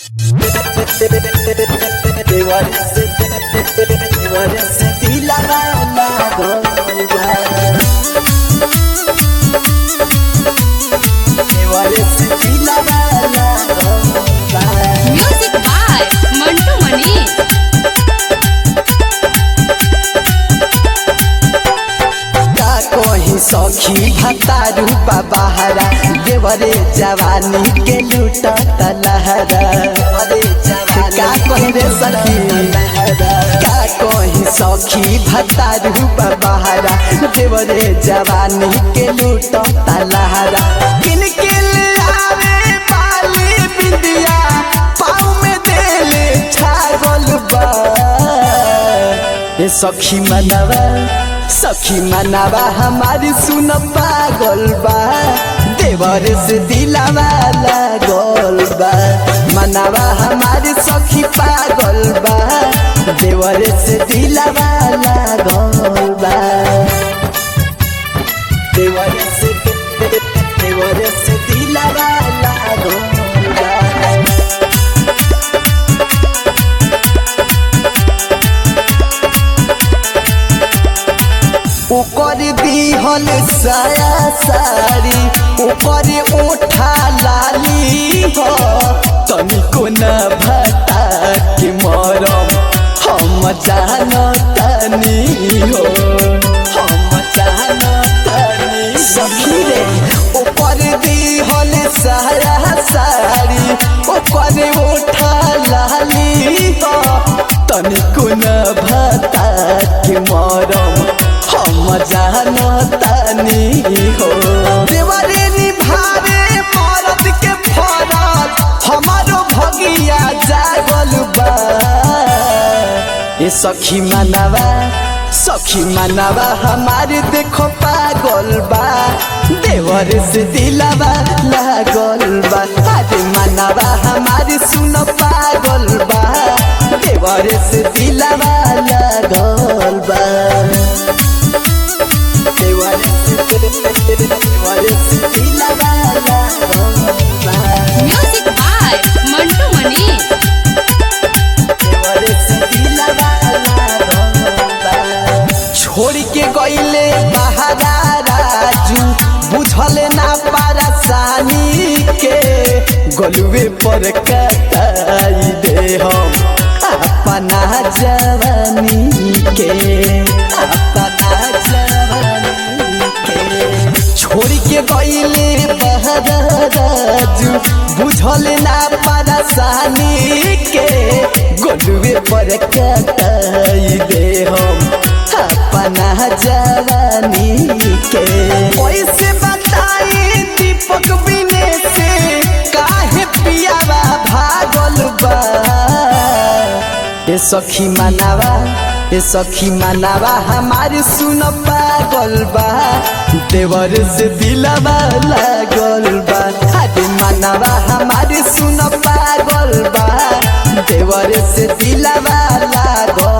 Music by Mantu Mani. का कहीं सखी भतारू बाबहारा देवरे जवानी के लूट तलहरा का कहीं रे सखी का कहीं सखी भतारू बाबहारा देवरे जवानी के लूट तलहरा किन किन आवे बाली बिंदिया पाँव में देले छागल बा ए सखी मनवा सखी मनवा हमारी सुन पागल बा देवर से दिलावा लागल बा मनवा हमारी सखी पागल बा देवर से दिलावा लागल बा देवर से देवर से दिलावा लागल बा ओकर दिहल साया सारी ओकर ओठा लाली हो तनिको न भटा के मरम हम जानतनी हो हम जानतनी सखी रे ओकर दिहल साया सारी ओकर ओठा लाली हो तनिको न भटा के मरम हम जानतानी हो देवरे निभावे मरद के फरज हमारो भगिया जागल बा ए सखी मनवा सखी मनवा हमारे देखो पागल बा देवर से दिलावा लागल बा अरे मनवा हमारे सुन पागल बा देवर से दिलावा लागल बा Music by Mantu Mani. छोड़ के गईले बहारा राजू बुझल ना पारसानी के गलुए पर कटाई दे हम अपना जवानी के अपना जवानी के छोड़ के गईले बहारा राजू बुझल ना पारसानी के गलुए पर कटाई दे हम अपना जवानी के कैसे बताई दीपक बिने से काहे पियावा भागल बा ए सखी मनावा ए सखी मनावा हमारे सुन पागल बा देवर से दिलवा लागल बा अरे मनावा हमारे सुन पागल बा देवर से दिलवा लागल